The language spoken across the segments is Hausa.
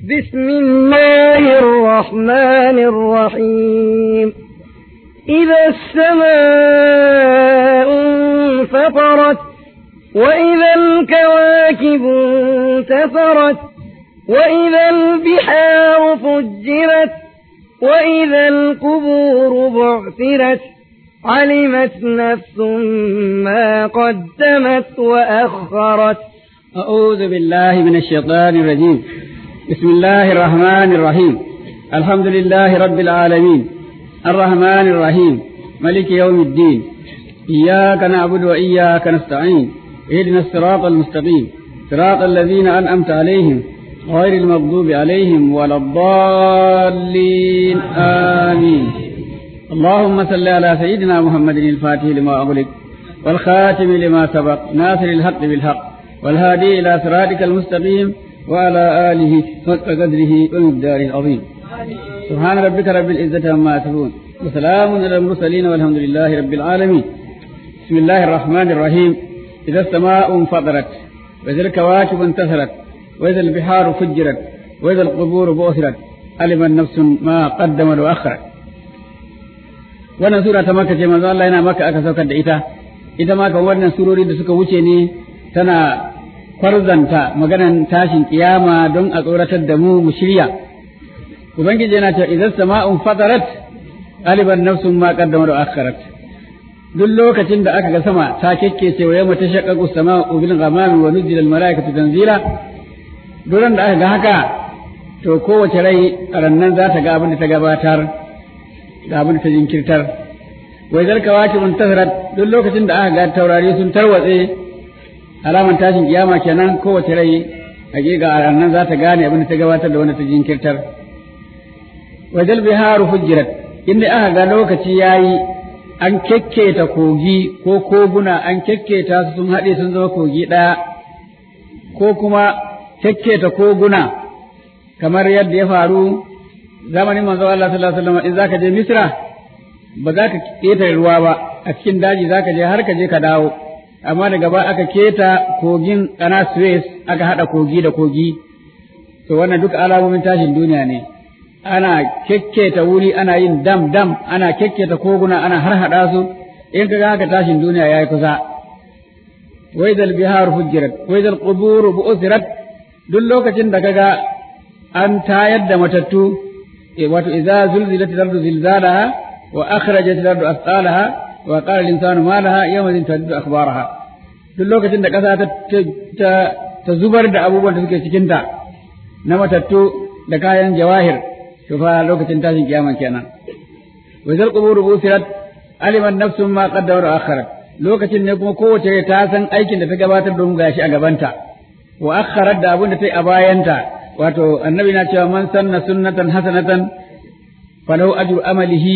بسم الله الرحمن الرحيم إذا السماء انفطرت وإذا الكواكب انتثرت وإذا البحار فجرت وإذا القبور بعثرت علمت نفس ما قدمت وأخرت أعوذ بالله من الشيطان الرجيم بسم الله الرحمن الرحيم الحمد لله رب العالمين الرحمن الرحيم ملك يوم الدين إياك نعبد وإياك نستعين اهدنا الصراط المستقيم صراط الذين أنعمت عليهم غير المغضوب عليهم ولا الضالين آمين اللهم صل على سيدنا محمد الفاتح لما أغلق والخاتم لما سبق ناصر الحق بالحق والهادي إلى صراطك المستقيم وعلى آله حق قدره ومقداره العظيم سبحان ربك رب العزة عما يصفون وسلام على المرسلين والحمد لله رب العالمين بسم الله الرحمن الرحيم إذا السماء انفطرت وإذا الكواكب انتثرت وإذا البحار فجرت وإذا القبور بؤثرت علم النفس ما قدمت وأخرت wannan sura ta maka ce manzo Allah yana maka aka saukar da ita ita ma kan wannan surori da suka wuce ne tana kwarzanta maganan tashin kiyama don a tsoratar da mu mu shirya ubangiji yana cewa idan sama'un fatarat aliban nafsun ma qaddama wa akharat duk lokacin da aka ga sama ta kekkece wa yamma tashaqqaqu sama'u bil ghamami wa nuzila al malaikatu tanzila duran da aka ga haka to kowace rai rannan za ta ga abin da ta gabatar da abin da ta jinkirtar wai zarka wace mun tasarat duk lokacin da aka ga taurari sun tarwatse alaman tashin kiyama kenan kowace rai hakika a ranar za ta gane abin da ta gabatar da wanda ta jinkirtar wajal biharu fujjirat inda aka ga lokaci yayi an kekketa kogi ko koguna an kekketa su sun haɗe sun zama kogi ɗaya ko kuma kekketa koguna kamar yadda ya faru zamanin manzo Allah sallallahu alaihi wasallam in zaka je Misra ba za ka ƙetare ruwa ba a cikin daji zaka je har ka je ka dawo amma daga ba aka keta kogin kana Suez aka hada kogi da kogi to wannan duk alamomin tashin duniya ne ana kekketa wuri ana yin dam dam ana kekketa koguna ana har hada su in kaga haka tashin duniya yayi kusa waidal bihar fujirat waidal qubur bu'sirat duk lokacin da kaga an tayar da matattu wato idza zulzilat al-ardu zilzalaha wa akhrajat al-ardu athqalaha wa qala al-insanu ma laha yawma idhin taddu akhbaraha duk lokacin da ƙasa ta ta zubar da abubuwan da suke cikin ta na matattu da kayan jawahir to fa lokacin tashin kiyama kenan wa zal qubur busirat aliman nafsun ma qaddara akharat lokacin ne kuma kowace ta san aikin da ta gabatar don gashi a gabanta wa akharat da abin da ta yi a bayanta wato annabi na cewa man sanna sunnatan hasanatan falahu ajru amalihi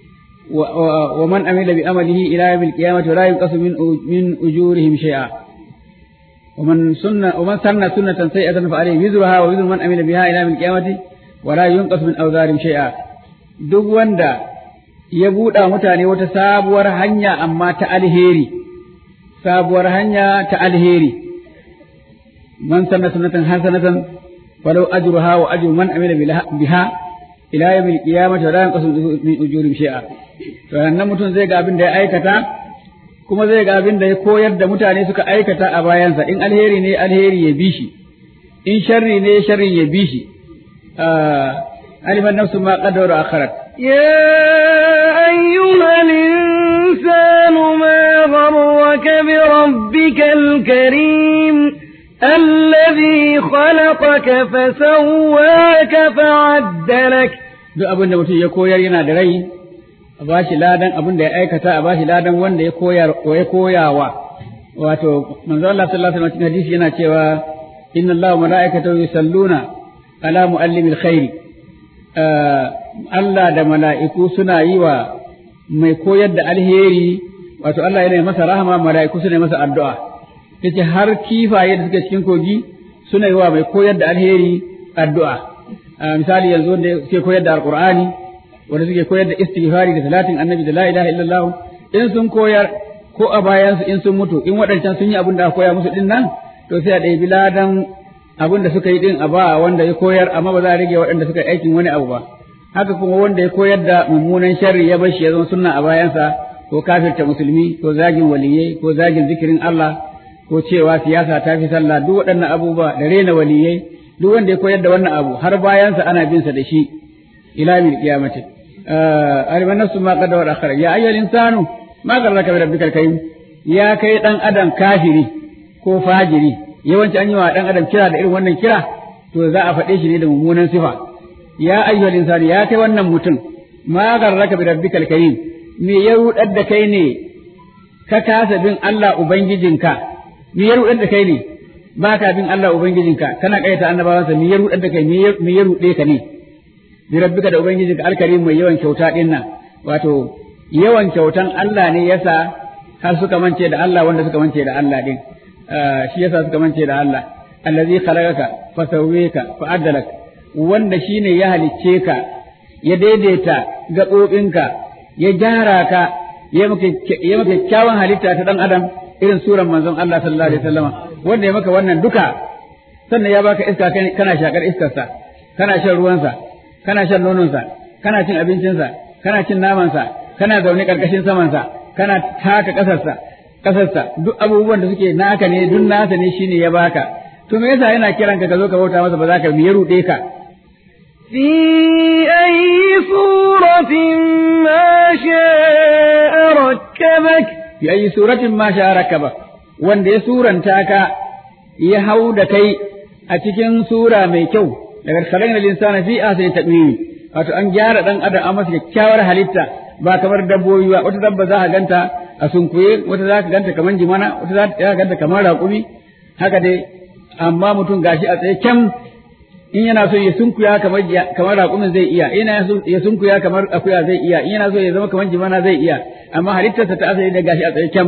wa man amila bi amalihi ila yawmil qiyamati la yunqasu min min ujurihim shay'a wa man sunna wa man sanna sunnatan sayi'atan fa alayhi wizruha wa wizru man amila biha ila yawmil qiyamati wa la yunqasu min awzarihim shay'a duk wanda ya buɗa mutane wata sabuwar hanya amma ta alheri sabuwar hanya ta alheri man sanna sunnatan hasanatan ولو أجرها وأجر من عمل بها إلى يوم القيامة ولا ينقص من أجورهم شيئا فأنا mutum zai ga abin da ya aikata kuma zai ga abin da ya koyar da mutane suka aikata a bayansa in alheri ne alheri ya bi shi in sharri ne sharri ya bi shi aliman nafsu ma qaddara akharat يا أيها الإنسان ما غرك بربك الكريم الذي خلقك فسواك فعدلك duk abin da mutum ya koyar yana da rai a ba shi ladan abin da ya aikata a ba shi ladan wanda ya koyar ya koyawa wato manzo Allah sallallahu alaihi wasallam hadisi yana cewa inna Allah wa malaikatahu yusalluna ala muallimil khairi Allah da mala'iku suna yi wa mai koyar da alheri wato Allah yana masa rahama mala'iku suna masa addu'a yace har kifaye da suke cikin kogi suna yi wa mai koyar da alheri addu'a misali yanzu wanda suke koyar da alqur'ani wanda suke koyar da istighfari da salatin annabi da la ilaha illallah in sun koyar ko a bayan su in sun mutu in waɗancan sun yi abin da aka koya musu din nan to sai a ɗebi ladan abin da suka yi din a ba wanda ya koyar amma ba za a rage waɗanda suka yi aikin wani abu ba haka kuma wanda ya koyar da mummunan sharri ya bashi ya zama sunna a bayansa ko kafirta musulmi ko zagin waliyai ko zagin zikirin Allah ko cewa siyasa ta fi sallah duk waɗannan abubuwa da rena waliyai duk wanda ya koyar da wannan abu har bayansa ana bin sa da shi ila mil qiyamati aliman nafsu ma qad wa akhara ya ayyuhal insanu ma garraka bi rabbikal karim ya kai dan adam kafiri ko fajiri yawanci an yi wa dan adam kira da irin wannan kira to za a faɗe shi ne da mummunan sifa ya ayyuhal insanu ya kai wannan mutum ma garraka bi rabbikal karim me ya rudar da kai ne ka kasa bin Allah ubangijinka me ya rudar da kai ne ba ka bin Allah ubangijinka kana kaita annabawansa me ya rudar da kai me ya rude ka ne bi rabbika da ubangijinka alkarim mai yawan kyauta din nan wato yawan kyautan Allah ne yasa har suka mance da Allah wanda suka mance da Allah din shi yasa suka mance da Allah allazi khalaqaka fa sawwaka fa adalak wanda shine ya halicce ka ya daidaita gaɓoɓinka ya gyara ka ya maka ya maka kyawun halitta ta dan adam irin suran manzon Allah sallallahu alaihi wasallama wanda ya maka wannan duka sannan ya baka iska kana shakar iskarsa kana shan ruwansa kana shan nononsa kana cin abincinsa kana cin namansa kana zaune karkashin samansa kana taka kasarsa kasarsa duk abubuwan da suke naka ne duk nasa ne shine ya baka to me yasa yana kiran ka ka zo ka bauta masa ba za ka me ya rude ka في أي صورة ما شاء ركبك fi ayi suratin ma sha rakaba wanda ya suranta ka ya hau da kai a cikin sura mai kyau daga khalaqna al-insana fi ahsani taqwim wato an gyara dan adam an masa kyakkyawar halitta ba kamar dabbobi ba wata dabba za ka ganta a sunkuye wata za ka ganta kamar jimana wata za ka ganta kamar raƙumi haka dai amma mutum gashi a tsaye kyam in yana so ya sunkuya kamar kamar raƙumin zai iya in yana so ya sunkuya kamar akuya zai iya in yana so ya zama kamar jimana zai iya amma halittarsa ta asali da gashi a tsaye kyam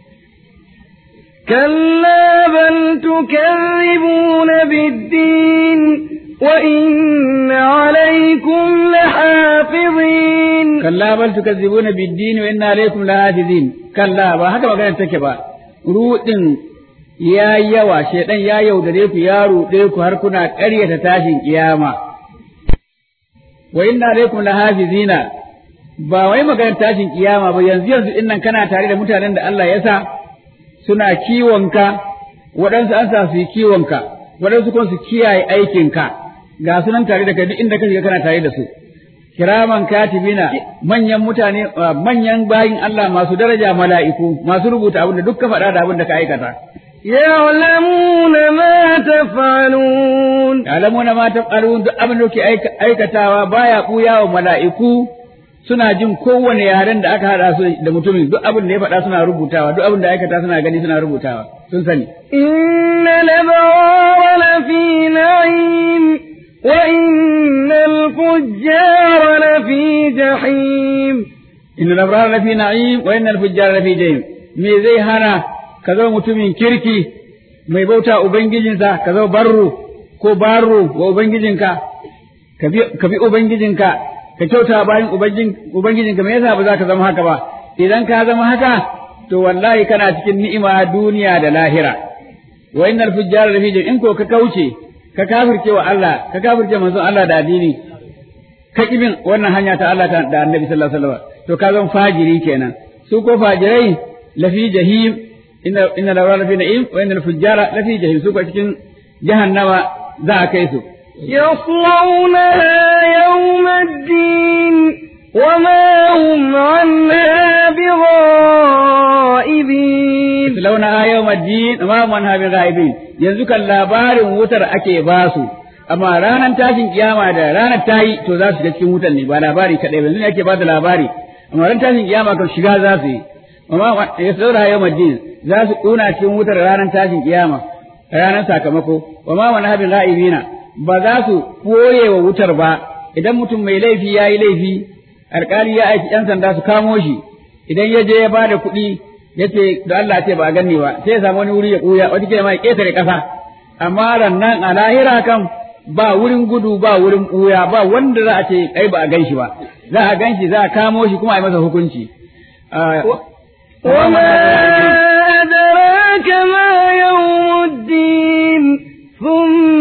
كلا بل تكذبون بالدين وإن عليكم لحافظين kalla bal tukazzibuna bid-din wa inna alaykum lahafizin kalla ba haka magana take ba rudin ya yawa shedan ya yaudare ku ya rude ku har kuna ƙaryata tashin kiyama wa inna alaykum lahafizina ba wai magana tashin kiyama ba yanzu yanzu innan kana tare da mutanen da Allah ya sa suna kiwonka waɗansu an sa su yi kiwonka waɗansu kuma su kiyaye aikinka ga sunan tare da kai duk inda ka shiga kana tare da su kiraman katibina manyan mutane manyan bayin Allah masu daraja mala'iku masu rubuta abin da duk ka faɗa da abin da ka aikata يعلمون ما تفعلون ya'lamuna ma taf'alun duk abin da kuke aikatawa baya buya wa mala'iku suna jin kowane yaren da aka hada su da mutumin duk abin da ya faɗa suna rubutawa duk abin da aikata suna gani suna rubutawa sun sani إن الأبرار لفي نعيم وإن الفجار لفي جحيم inna al-abrar lafi na'im wa inna al-fujjar lafi jahim me zai hana ka zama mutumin kirki mai bauta ubangijinsa ka zama barru ko barru wa ubangijinka ka bi ka bi ubangijinka ka kyauta bayan ubangijin ubangijinka me yasa ba za ka zama haka ba idan ka zama haka to wallahi kana cikin ni'ima duniya da lahira wa innal fujjara lafi jahim in ko ka kauce ka kafirce wa Allah ka kafirce manzon Allah da addini ka bin wannan hanya ta Allah ta da Annabi sallallahu alaihi wasallam to ka zan fajiri kenan su ko fajirai lafi jahim inna inna la lafi na'im wa inna al-fujjara lafi jahim su ko cikin jahannama za a kai su يصلونها يوم الدين وما هم عنها بغائبين launa yawm ad-din ma man ha bi ghaibin yanzu kan labarin wutar ake basu amma ranar tashin kiyama da ranar tayi to za su ga cikin wutar ne ba labari kadai ba yanzu ne ake ba da labari amma ran tashin kiyama kan shiga za su yi amma ya saura yau madin za su kuna cikin wutar ranar tashin kiyama ranar sakamako wa ma wani habin ra'ibina ba za su koye wa wutar ba idan mutum mai laifi ya yi laifi alkali ya aiki yan sanda su kamo shi idan ya je ya ba da kuɗi ya ce da Allah ce ba a ganni ba sai ya samu wani wuri ya ɓuya wata ke ma ya ƙetare ƙasa amma rannan a lahira kan ba wurin gudu ba wurin ɓuya ba wanda za a ce ai ba a gan shi ba za a gan shi za a kamo shi kuma a yi masa hukunci وما أدراك ما يوم الدين ثم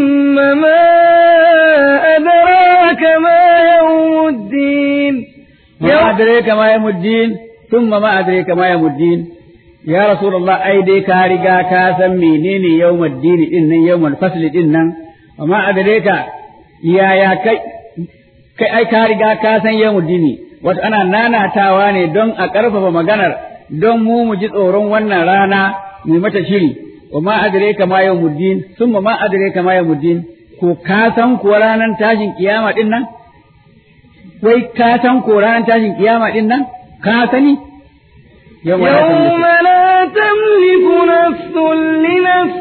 adraka ma yamuddin thumma ma adraka ma yamuddin ya rasulullah ai dai ka riga ka san menene yawmuddin din nan yawmul fasl din nan amma adraka yaya kai kai ai ka riga ka san yawmuddin wato ana nanatawa ne don a ƙarfafa maganar don mu mu ji tsoron wannan rana mu mata shiri wa ma adraka ma yawmuddin thumma ma adraka ma yawmuddin ko ka san ko ranar tashin kiyama din nan wai ka san ko ranar tashin kiyama din nan ka sani يوم لا تملك نفس لنفس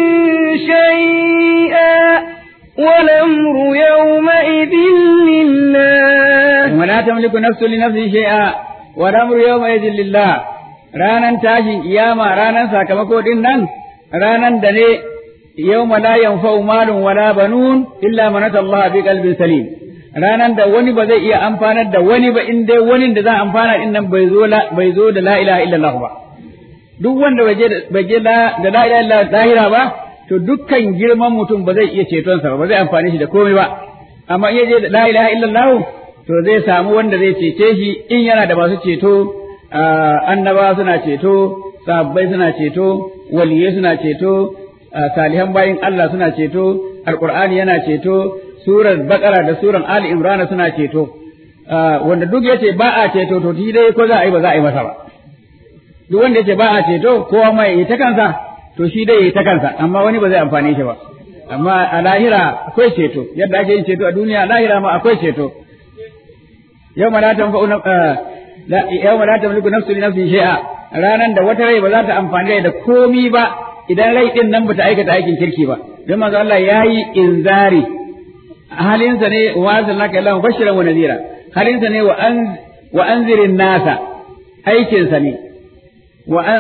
شيئا والأمر يومئذ لله ولا تملك نفس لنفس شيئا والأمر يومئذ لله ranan tashin kiyama ranan sakamako din nan ranan da ne yawma la yanfa'u malun wala banun illa man Allah bi qalbin salim ranan da wani ba zai iya amfanar da wani ba in dai wani da za a amfana din nan bai zo la bai zo da la ilaha illallah ba duk wanda bai je bai je da la ilaha illallah zahira ba to dukkan girman mutum ba zai iya ceton sa ba zai amfane shi da komai ba amma in je da la ilaha illallah to zai samu wanda zai cece shi in yana da masu ceto annaba suna ceto sahabbai suna ceto waliyai suna ceto salihan bayin Allah suna ceto alqur'ani yana ceto surar bakara da suran ali imrana suna ceto wanda duk yace ba a ceto to shi dai ko za a yi ba za a yi masa ba duk wanda yace ba a ceto kowa mai yi ta kansa to shi dai yi ta kansa amma wani ba zai amfane shi ba amma a lahira akwai ceto yadda ake yin ceto a duniya lahira ma akwai ceto yau ma la tanfa'u yau ma la tamliku nafsu li nafsin shay'a ranan da wata rai ba za ta amfani da komi ba idan rai din nan bata aikata aikin kirki ba don manzo Allah yayi inzari halinsa ne wa arsalnaka illa mubashiran wa nadhira halinsa ne wa an wa anzirin nasa aikinsa ne wa an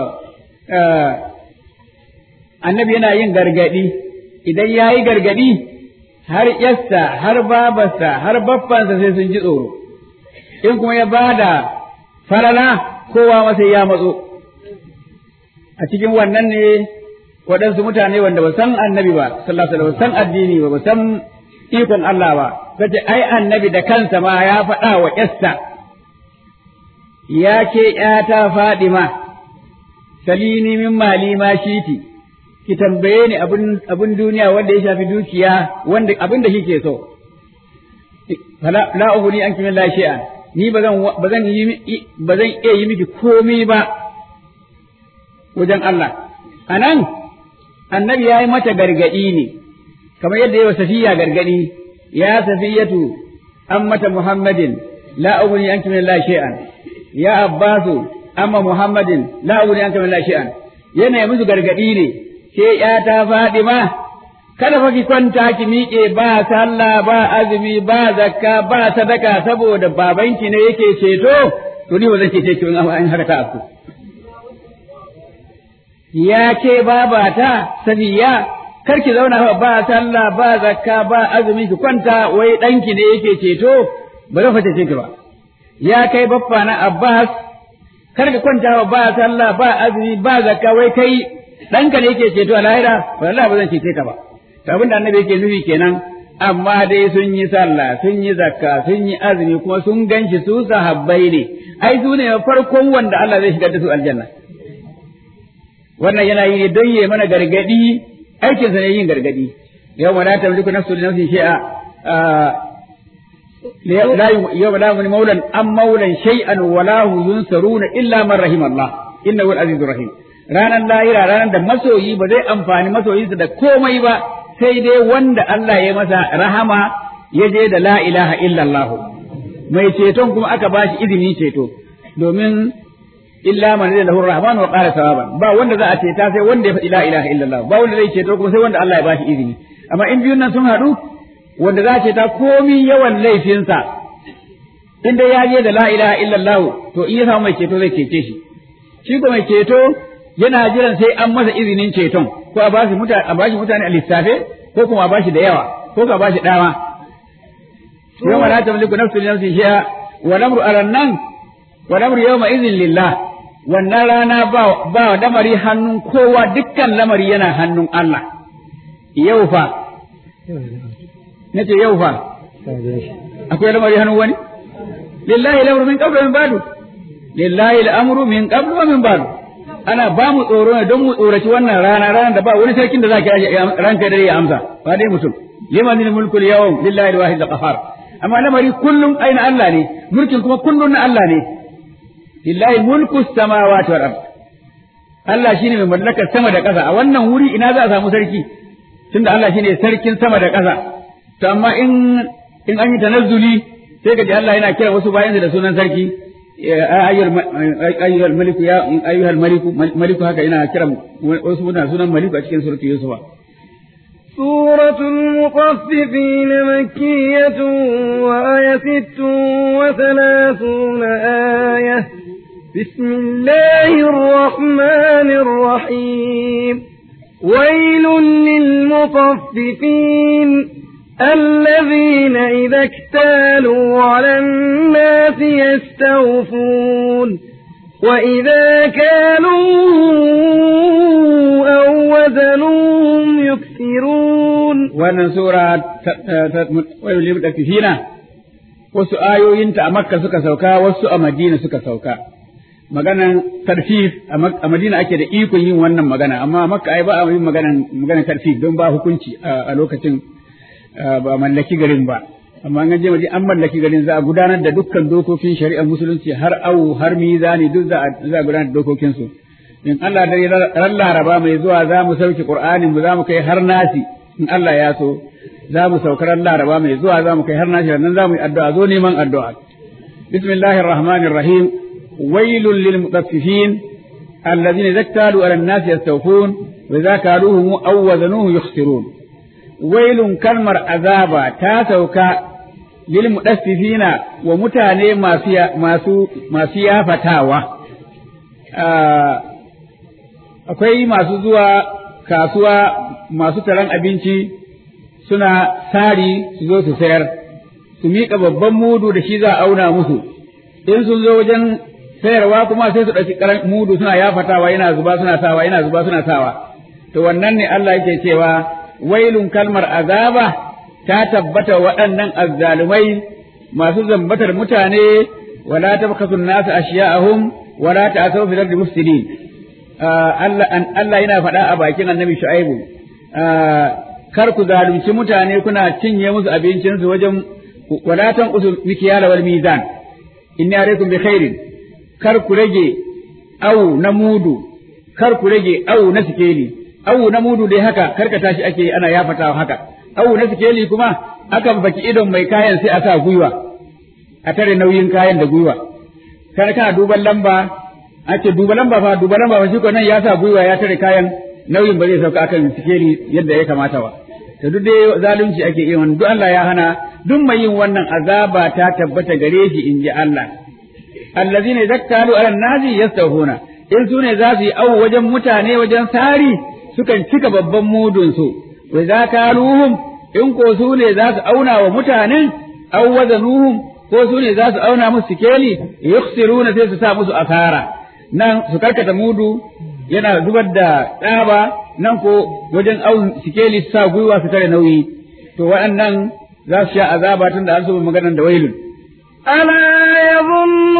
annabi yana yin gargadi idan yayi gargadi har yassa har babarsa har baffansa sai sun ji tsoro in kuma ya bada farala kowa masa ya matso a cikin wannan ne waɗansu mutane wanda ba san annabi ba sallallahu alaihi wasallam san addini ba ba san ikon Allah ba kace ai annabi da kansa ma ya faɗa wa Esta ya ke ƴata Fadima salini min mali ma shiti ki tambaye ni abin abin duniya wanda ya shafi dukiya wanda abin da kike so la uhuni anki min la shay'an ni ba zan ba zan yi ba zan iya yi miki komai ba wajen Allah anan annabi ya yi mata gargadi ne kamar yadda yi wa safiya gargadi ya safiyatu ammata muhammadin la ughni anki min la shay'an ya abbasu amma muhammadin la ughni anki min la shay'an yana yi musu gargadi ne ke ya ta fadima kada fa ki kwanta ki miƙe ba sallah ba azumi ba zakka ba sadaka saboda babanki ne yake ceto to ni ba zan cece ki in an haka ta afku ya ke babata safiya kar ki zauna ba sallah ba zakka ba azumi ki kwanta wai ɗanki ne yake ceto ba zan fata ki ba ya kai baffa na Abbas kar ka kwanta ba sallah ba azumi ba zakka wai kai ɗanka ne yake ceto a lahira wallahi ba zan cece ka ba to abin da annabi yake nufi kenan amma dai sun yi sallah sun yi zakka sun yi azumi kuma sun ganshi su sahabbai ne ai su ne farkon wanda Allah zai shigar da su aljanna wannan yana yi ne don yi mana gargadi aikinsa ne yin gargadi yau ma la tamliku nafsu li nafsin shay'a la yau la mun maulan am maulan shay'an wa la hu yunsaruna illa man rahim Allah innahu al-azizur rahim ranan lahira ranan da masoyi ba zai amfani masoyinsa da komai ba sai dai wanda Allah ya masa rahama ya je da la ilaha illallah mai ceton kuma aka bashi izini ceto domin illa man zai lahu rahman wa qala sawaban ba wanda za a ceta sai wanda ya faɗi la ilaha illallah ba wanda zai ceto kuma sai wanda Allah ya bashi izini amma in biyun nan sun haɗu wanda za a ceta komi yawan laifinsa in dai ya je da la ilaha illallah to in ya samu mai ceto zai cece shi shi ko mai ceto yana jiran sai an masa izinin ceton ko a bashi mutane a bashi mutane a lissafe ko kuma a bashi da yawa ko ka bashi dama yawma la tamliku nafsun li nafsin shay'a wa lamru alannan wa lamru yawma idhin lillah wannan rana ba ba lamari hannun kowa dukkan lamari yana hannun Allah yau fa nace yau fa akwai lamari hannun wani lillahi al-amru min qablu wa min ba'du lillahi al-amru min qablu wa min ba'du ana ba mu tsoro ne don mu tsoraci wannan rana ranar da ba wani sarkin da za ka yi ranka da ya amsa ba dai mutum liman mulku al-yawm lillahi al-wahid al-qahhar amma lamari kullum aina Allah ne mulkin kuma kullum na Allah ne lillahi mulku samawati wal ard Allah shine mai mallakar sama da ƙasa a wannan wuri ina za a samu sarki tunda Allah shine sarkin sama da ƙasa to amma in in an yi tanazzuli sai ka ji Allah yana kira wasu bayansa da sunan sarki ayyuhal maliku ya ayyuhal maliku maliku haka ina kira wasu mutane sunan maliku a cikin suratul yusufa سورة المطففين مكية وآية ست وثلاثون آية بسم الله الرحمن الرحيم ويل للمطففين الذين إذا اكتالوا على الناس يستوفون وإذا كانوا أو وزنوهم يكسرون wannan sura wani limɗafifina wasu ayoyinta a makka suka sauka wasu a madina suka sauka maganan tarfif a madina ake da ikon yin wannan magana amma a makka ai ba a yin maganan maganan tarfif don ba hukunci a lokacin ba mallaki garin ba amma an je waje an mallaki garin za a gudanar da dukkan dokokin shari'ar musulunci har awu har mizani duk za a za a gudanar da dokokin su in Allah da ran Laraba mai zuwa za mu sauke Qur'anin mu za mu kai har nasi in Allah ya so za mu saukar ran Laraba mai zuwa za mu kai har nasi nan za mu yi addu'a zo neman addu'a bismillahir rahmanir rahim wailul lil mutaffifin alladhina zaktalu ala an-nasi yastawfun wa idza kaluhum aw wazanuhu yukhsirun wailun kalmar azaba ta sauka lil mudaffifina wa mutane masu masu masu yafatawa akwai masu zuwa kasuwa masu taron abinci suna sari su zo su sayar su miƙa babban mudu da shi za a auna musu in sun zo wajen sayarwa kuma sai su ɗauki ƙaran mudu suna yafatawa yana zuba suna sawa yana zuba suna sawa to wannan ne Allah yake cewa wailun kalmar azaba ta tabbata waɗannan azzalumai masu zambatar mutane wala tabkasu nasu ashiya'ahum wala ta'asaw fil ardi mufsidin Allah Allah yana faɗa a bakin Annabi Shu'aibu kar ku zalunci mutane kuna cinye musu abincin su wajen wala tanqusu mikyala wal mizan inni alaikum bi khairin kar ku rage au na mudu kar ku rage au na sikeli awu na mudu dai haka karkata shi ake ana yafatawa haka awu na sikeli kuma akan baki idon mai kayan sai a sa gwiwa a tare nauyin kayan da gwiwa kana kana duban lamba ake duba lamba fa duba lamba fa shi ko nan ya sa gwiwa ya tare kayan nauyin ba zai sauka akan sikeli yadda ya kamata ba to duk dai zalunci ake yi wannan duk Allah ya hana duk mai yin wannan azaba ta tabbata gare shi inji Allah allazina zakkalu ala nazi yastahuna in su ne za su yi awu wajen mutane wajen sari sukan cika babban mudunsu, wa za ka in ko su ne za su auna wa mutanen, aw wazanuhum ko su ne za su auna musu sikeli, yukhsiruna sai su sa musu asara. Nan su karkata mudu yana zubar da tsaba, nan ko wajen aun sikeli su sa gwiwa su tare nauyi. To waɗannan za su sha azaba tun da an so maganan da wailun. ألا يظن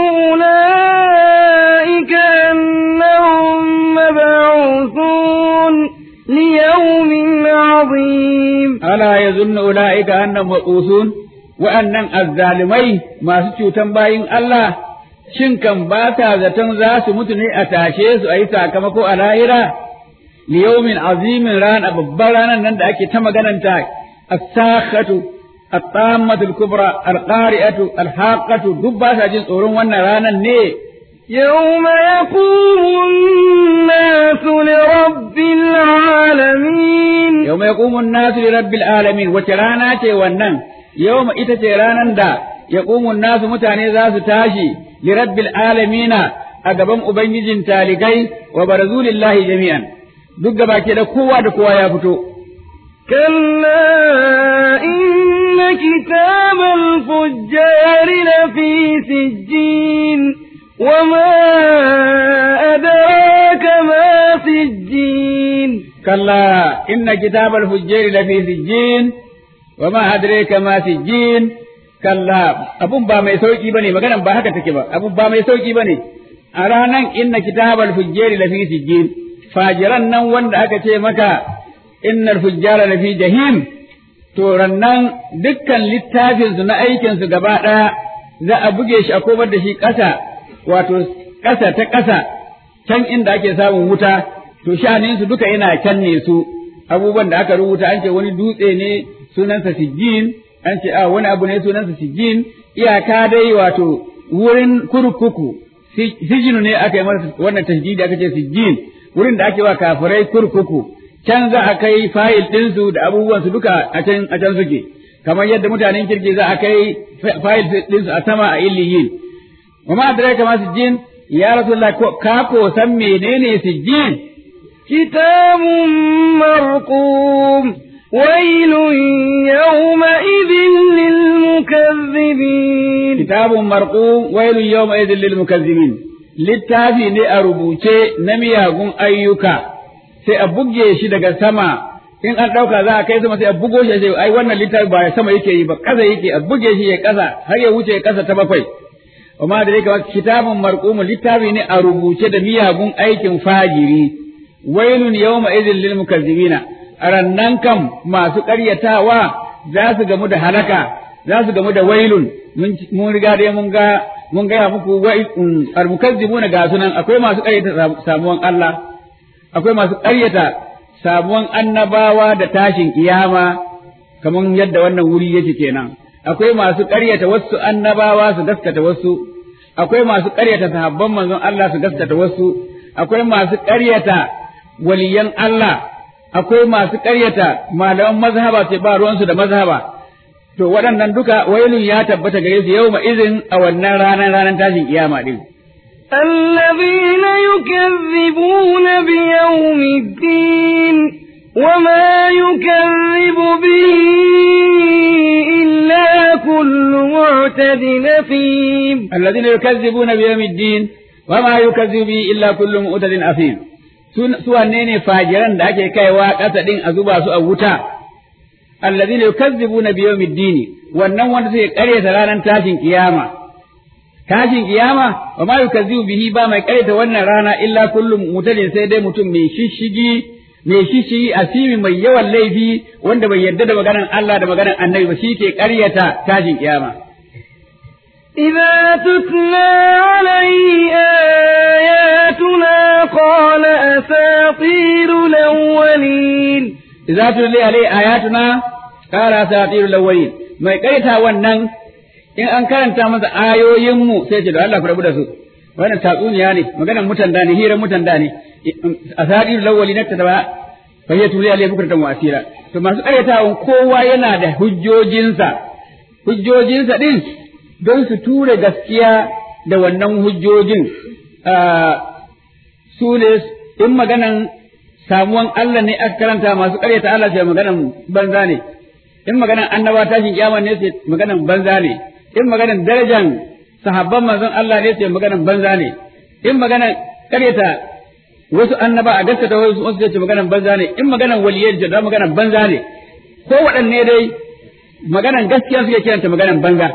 أولئك أنهم مبعوثون ليوم عظيم ألا يظن أولئك أنهم مبعوثون وأن الظالمين ما سكوا تنباين الله shin kan ba ta zaton za su mutu ne a tashe su a yi sakamako a lahira liyaumin azimin rana babbar ranar nan da ake ta magananta as-sakhatu الطامة الكبرى القارئة الحاقة دبا جن تورون وانا رانا ني يوم يقوم الناس لرب العالمين يوم يقوم الناس لرب العالمين وترانا تي ونن يوم إتا رانا دا يقوم الناس متاني ذات تاشي لرب العالمين أقبم أبنجين تالقي وبرزوا لله جميعا duk gaba ke da kowa da kowa ya fito كلا إن كتاب الفجار لفي سجين وما أدراك ما سجين كلا إن كتاب الفجار لفي سجين وما أدريك ما سجين kalla abun ba mai sauki bane maganan ba haka take ba abun ba mai sauki bane a ranan inna kitabal fujjari lafi sijjin fajiran nan wanda aka ce maka innal fujjara lafi jahim to rannan dukkan littafin su na aikin su gaba daya za a buge shi a komar da shi ƙasa wato ƙasa ta ƙasa can inda ake samun wuta to sha'anin su duka yana can ne su abubuwan da aka rubuta an ce wani dutse ne sunansa sijjin an ce a wani abu ne sunansa sijjin iyaka dai wato wurin kurkuku sijinu ne aka yi masa wannan tashdidi aka ce sijjin wurin da ake wa kafirai kurkuku can za a kai fayil ɗinsu da abubuwansu duka a can a can suke kamar yadda mutanen kirki za a kai fayil ɗinsu a sama a illiyin wa ma adraka ma sijjin ya rasulullah ka ko san menene sijjin كتاب مرقوم ويل يومئذ للمكذبين كتاب مرقوم ويل يومئذ للمكذبين littafi ne a rubuce na miyagun ayyuka sai a buge shi daga sama in an ɗauka za a kai sama sai a bugo shi sai ai wannan littafi ba sama yake yi ba ƙasa yake a buge shi ya ƙasa har ya wuce ƙasa ta bakwai amma da yake kitabun marqumu littafi ne a rubuce da miyagun aikin fajiri wailun yawma idhil lil mukazzibina arannan kam masu ƙaryatawa za su gamu da halaka za su gamu da wailun mun riga dai mun ga mun gaya muku al mukazzibuna ga sunan akwai masu ƙaryata samuwan Allah akwai masu ƙaryata samuwan annabawa da tashin kiyama kamar yadda wannan wuri yake kenan akwai masu ƙaryata wasu annabawa su gaskata wasu akwai masu ƙaryata sahabban manzon Allah su gaskata wasu akwai masu ƙaryata waliyan Allah akwai masu ƙaryata malaman mazhaba ce ba ruwansu da mazhaba to waɗannan duka wailun ya tabbata gare su yau izin a wannan ranar ranar tashin kiyama din الذين يكذبون بيوم الدين وما يكذب به إلا كل معتد أثيم الذين يكذبون بيوم الدين وما يكذب به إلا كل معتد أثيم su wanne ne fajiran da ake kaiwa ƙasa ɗin a zuba su a wuta allazina yukazzibuna bi yawmiddin wannan wanda suke ƙaryata ranar tashin kiyama tashin kiyama wa ma yukazzibu bihi ba mai ƙaryata wannan rana illa kullum mutalin sai dai mutum mai shishigi mai shishigi asimi mai yawan laifi wanda bai yarda da maganar Allah da maganar Annabi ba shi ke ƙaryata tashin kiyama إذا تتلى عليه آياتنا قال أساطير الأولين idza tulli alai ayatuna qala asatirul awwalin mai kaita wannan in an karanta masa ayoyin mu sai ce da Allah ku rabu da su wannan tatsuniya ne maganar mutan da ne hirar mutan da ne asatirul awwalin ta da fa ya tulli alai bukratan wa asira to masu karyatawan kowa yana da hujjojinsa hujjojinsa din don su ture gaskiya da wannan hujjojin su ne in maganan samuwan Allah ne aka karanta masu ƙaryata Allah sai maganan banza ne in maganan annaba tashin kiyama ne sai maganan banza ne in maganan darajan sahabban manzon Allah ne sai maganan banza ne in maganan ƙaryata wasu annaba a gaskata wasu wasu sai maganan banza ne in maganan waliyai da maganan banza ne ko waɗanne dai maganan gaskiya suke kiranta maganan banza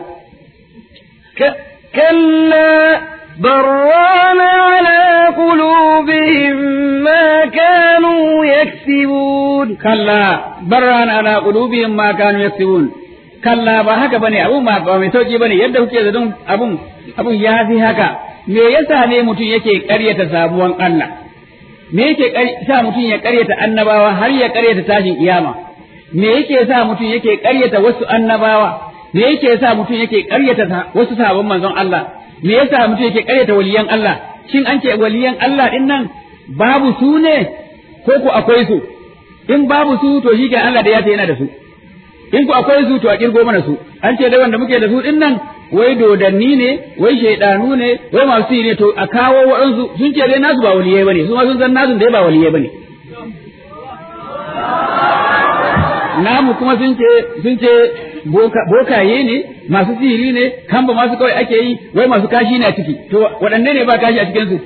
كلا بران على قلوبهم ما كانوا يكسبون كلا بران على قلوبهم ما كانوا يكسبون kalla ba haka bane abun ba ba mai sauki bane yadda kuke zaton abun abun ya fi haka me yasa ne mutum yake ƙaryata sabuwan Allah me yake sa mutum ya ƙaryata annabawa har ya ƙaryata tashin kiyama me yake sa mutum yake ƙaryata wasu annabawa me yake sa mutum yake ƙaryata wasu sabon manzon Allah me yasa mutum yake ƙaryata waliyan Allah shin an ce waliyan Allah din nan babu su ne ko ku akwai su in babu su to shi ke Allah da ya yana da su in ku akwai su to a kirgo mana su an ce dai wanda muke da su din nan wai dodanni ne wai shaidanu ne wai masu yi ne to a kawo waɗansu sun ce dai nasu ba waliyai bane su ma sun san nasu dai ba waliyai bane namu kuma sun ce sun ce bokaye ne masu sihiri ne kamba masu kawai ake yi wai masu kashi ne a ciki to waɗanne ne ba kashi a cikin su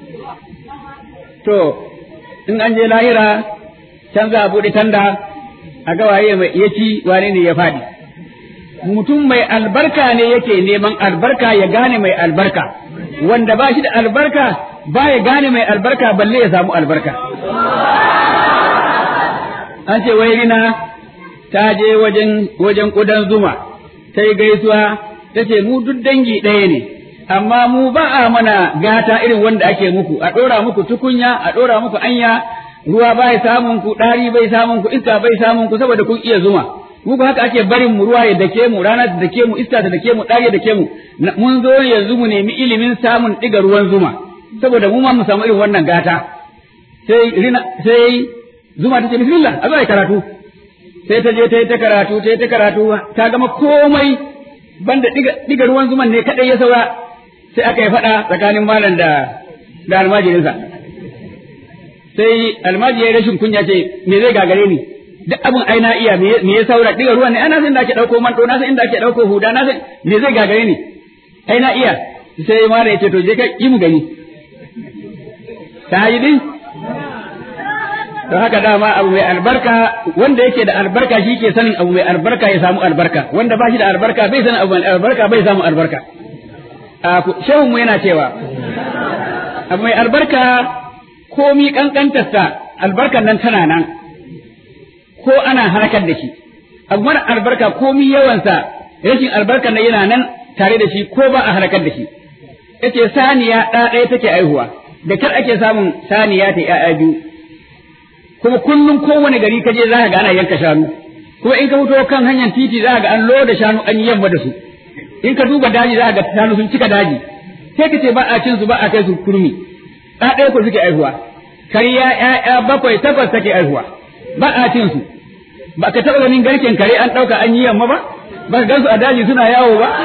to in an je lahira can za a buɗe tanda a ga waye mai iya ci wane ne ya faɗi mutum mai albarka ne yake neman albarka ya gane mai albarka wanda ba shi da albarka ba ya gane mai albarka balle ya samu albarka an ce wai rina ta je wajen wajen kudan zuma ta yi gaisuwa ta ce mu duk dangi ɗaya ne amma mu ba a mana gata irin wanda ake muku a ɗora muku tukunya a ɗora muku anya ruwa bai samun ku ɗari bai samun ku iska bai samun ku saboda kun iya zuma muku haka ake barin mu ruwa ya dake mu rana ta dake mu iska ta dake mu ɗari ya dake mu mun zo yanzu mu nemi ilimin samun ɗiga ruwan zuma saboda mu ma mu samu irin wannan gata sai rina sai zuma ta ce bismillah a zo ai karatu sai ta je ta yi ta karatu ta yi ta karatu ta gama komai banda diga ruwan zuman ne kadai ya saura sai aka yi faɗa tsakanin malam da da almajirinsa sai almajiri ya rashin kunya ce me zai gagare ni duk abin ai na iya me ya saura diga ruwan ne ana san inda ake dauko manto na san inda ake dauko huda na san me zai gagare ni ai na iya sai malam ya ce to je ka yi mu gani ta yi din don haka dama abu mai albarka wanda yake da albarka shi ke sanin abu mai albarka ya samu albarka wanda ba shi da albarka bai sanin abu mai albarka bai samu albarka shehun mu yana cewa abu mai albarka komi kankantarsa albarkan nan tana nan ko ana harkar da shi abu mara albarka komi yawansa rashin albarkan nan yana nan tare da shi ko ba a harkar da shi yace saniya ɗaya take aihuwa da kar ake samun saniya ta ‘ya'ya biyu kuma kullum kowane gari ka je za ka ga ana yanka shanu kuma in ka fito kan hanyar titi za ka ga an loda shanu an yi yamma da su in ka duba daji za ka ga shanu sun cika daji sai ka ce ba a cin su ba a kai su kurmi ɗa ɗaya ko suke aihuwa kariya ƴaƴa bakwai takwas take aihuwa ba a cin su ba ka taɓa ganin garken kare an ɗauka an yi yamma ba ba ka gansu a daji suna yawo ba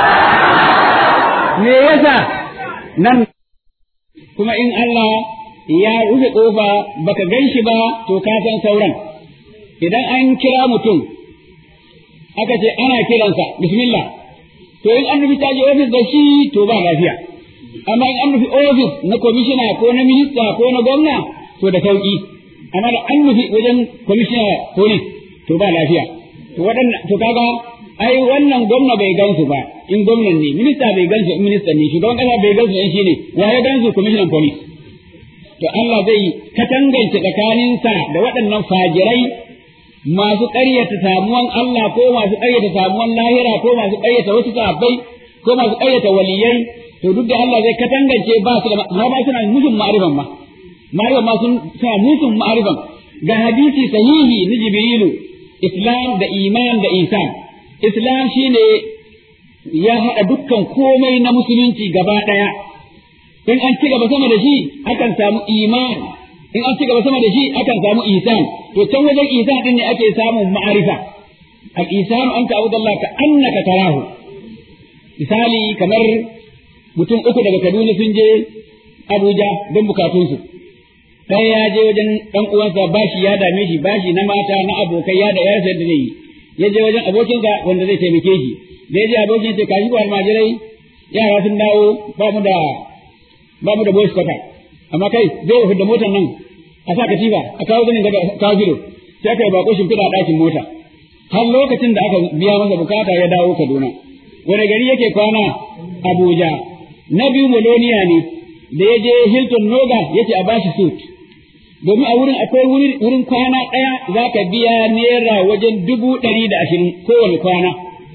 me yasa nan kuma in Allah ya rufe ƙofa baka gan shi ba to ka san sauran idan an kira mutum aka ce ana kiransa bismillah to in an nufi ta je ofis da shi to ba lafiya amma in an nufi ofis na komishina ko na minista ko na gwamna to da sauki amma da an nufi wajen komishina ko ne to ba lafiya to waɗannan to kaga ai wannan gwamna bai gansu ba in gwamnan ne minista bai gansu in minista ne shugaban kasa bai gansu in shi ne wa ya gansu commissioner police to Allah zai katangance tsakaninsa da waɗannan fajirai masu ƙaryata samuwan Allah ko masu ƙaryata samuwan lahira ko masu ƙaryata wasu sahabbai ko masu ƙaryata waliyai to duk da Allah zai katangance ba su da har ma suna musun ma'arifan ma ma'arifan ma sun suna musun ma'arifan ga hadisi sahihi na Jibrilu Islam da iman da isan Islam shine ya haɗa dukkan komai na musulunci gaba ɗaya in an ci gaba sama da shi akan samu iman in an ci gaba sama da shi akan samu isan to can wajen isan din ne ake samun ma'arifa al isanu an ta'budu Allah ka annaka tarahu misali kamar mutum uku daga Kaduna sun je Abuja don bukatunsu ɗaya ya je wajen ɗan uwansa bashi ya dame shi bashi na mata na abokai ya da yarsa da zai yi ya je wajen abokinsa wanda zai taimake shi da ya je abokin ce kashi ko almajirai yara sun dawo ba mu da ba mu da boys quarter amma kai zai fi da motar nan a sa katifa a kawo zanin daga kawo gido sai aka yi bako shimfiɗa a ɗakin mota har lokacin da aka biya masa bukata ya dawo Kaduna wani gari yake kwana Abuja na biyu Moloniya ne da ya je Hilton Noga yace a bashi suit domin a wurin akwai wurin kwana ɗaya za ka biya naira wajen dubu ɗari da ashirin kowane kwana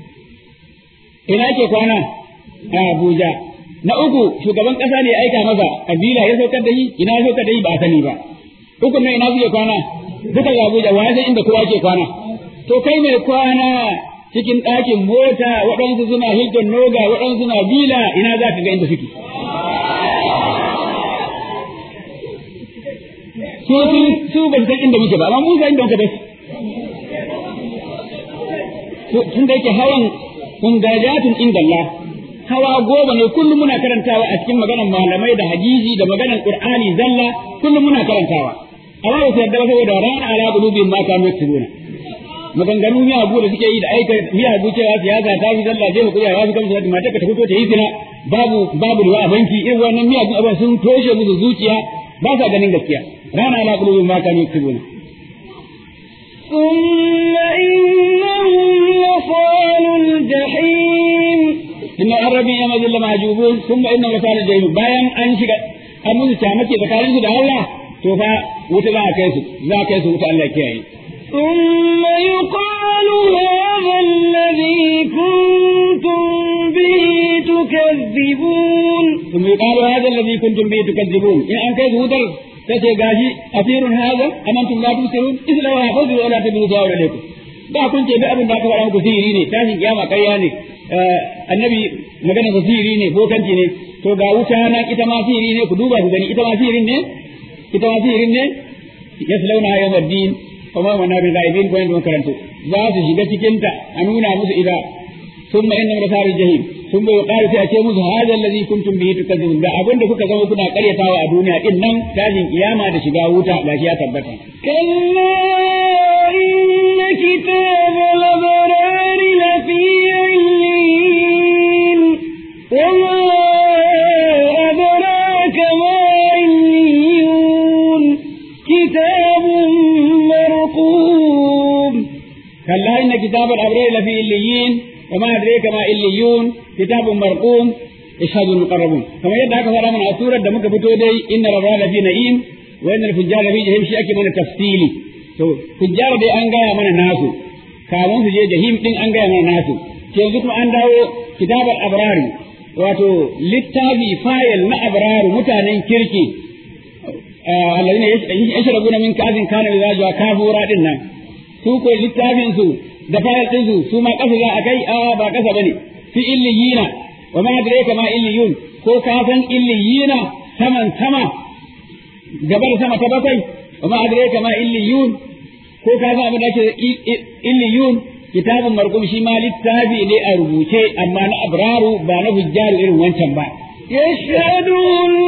ina ke kwana a Abuja na uku shugaban ƙasa ne ya aika masa kabila ya saukar da shi ina ya saukar da shi ba a sani ba uku na ina suke kwana duka ga Abuja wa san inda kowa ke kwana to kai mai kwana cikin ɗakin mota waɗansu suna Hilton Noga waɗansu suna Bila ina za ka ga inda suke su su ba san inda muke ba amma mu san inda muka dace tun da yake hawan kundajatun inda Allah hawa goma ne kullum muna karantawa a cikin maganar malamai da hadisi da maganar Qur'ani zalla kullum muna karantawa amma ba su yarda ba saboda rana ala qulubihim ma kanu yaktubuna maganganu miyagu da suke yi da aika miyagu cewa siyasa ta fi zalla je ku ya fi kamsa da mata ka ta fito ta yi zina babu babu ruwa a banki irin wannan miyagun abin sun toshe musu zuciya ba sa ganin gaskiya rana ala qulubihim ma kanu yaktubuna ثم إنهم لصالوا inna arabi ya mazilla mahjubun thumma inna wasal jahim bayan an shiga an musu tamake tsakanin su da Allah to fa wuta za a kai su za a kai su wuta Allah kiyaye ثم يقال هذا الذي كنتم به تكذبون ثم يقال هذا الذي كنتم به تكذبون إن أن كيف هدر تسي غاشي أثير هذا أم أنتم لا تبصرون إذ لو حفظوا ولا تبنوا ظاهر عليكم ba kun ce duk abin da aka faɗa muku sihiri ne tashin kiyama ƙarya ne annabi magana sa sihiri ne bokanci ne to ga wuta na ita ma sihiri ne ku duba ku gani ita ma sihirin ne ita ma sihirin ne yaslauna yawmad din kuma wana bi ghaibin ko yanda karanto za su shiga cikin ta a nuna musu ida thumma inna rasar jahim thumma yuqalu sai a ce musu hadha alladhi kuntum bihi tukadzibun da abin da kuka zama kuna karyatawa a duniya din nan tashin kiyama da shiga wuta gashi ya tabbata كلا إن كتاب الأبرار لفي عليين وما أدراك ما عليون كتاب مرقوم كلا إن كتاب الأبرار لفي إليين وما أدريك ما إليون كتاب مرقوم يشهد المقربون كما يدعى كفر من أسورة دمك فتودي إن الأبرار لفي نعيم وإن الفجار لفي جهيم شيء من تفصيلي to fujjar dai an gaya mana nasu kamun su je jahim din an gaya mana nasu yanzu kuma an dawo kitabar abrari wato littafi fayil na abraru mutanen kirki alladhina yashrabuna min kazin kana mizajuha kafura din nan su ko littafin su da fayil din su su ma kasa za a kai a ba kasa bane fi illiyina wa ma adraka ma illiyun ko ka san illiyina saman sama gaba da sama ta bakwai wa ma adraka ma illiyun ko ka san abin da ake illiyun kitabun marqum shi ma littafi ne a rubuce amma na abraru ba na hujjaru irin wancan ba يشهده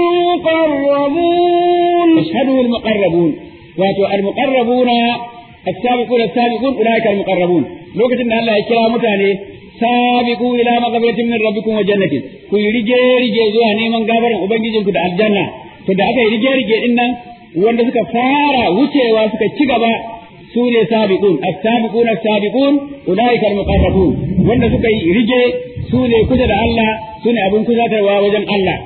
المقربون يشهده المقربون واتو المقربون السابقون السابقون اولئك المقربون لوكتين الله يكرا متاني سابقوا الى مغفرة من ربكم وجنة كي رجي رجي زوا نيمان غفرن ubangijinku da aljanna to da aka yi rige rige din nan wanda suka fara wucewa suka ci gaba su ne sabiqun as-sabiqun as-sabiqun ulaika al-muqarrabun wanda suka yi rige su ne kusa da Allah su ne abin kusatarwa wajen Allah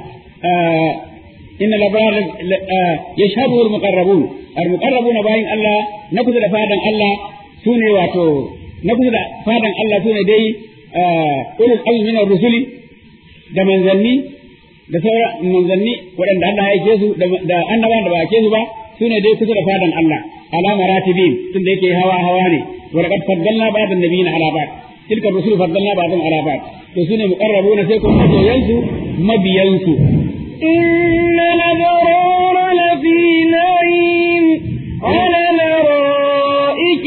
inna labrar yashhadu al-muqarrabun al-muqarrabun bayin Allah na kusa da fadan Allah su ne wato na kusa da fadan Allah su ne dai ulul azmi min ar-rusuli da manzanni da sauran manzanni waɗanda Allah ya aike su da annabawan da ba aike su ba su ne dai kusa da fadan Allah ala maratibin tun da yake hawa hawa ne wa laqad faddalna ba'd an-nabiyina ala ba'd tilka rusul faddalna ba'dhum ala ba'd to sune muqarrabuna sai kuma mabiyansu mabiyansu إن الأبرار لفي نعيم على الأرائك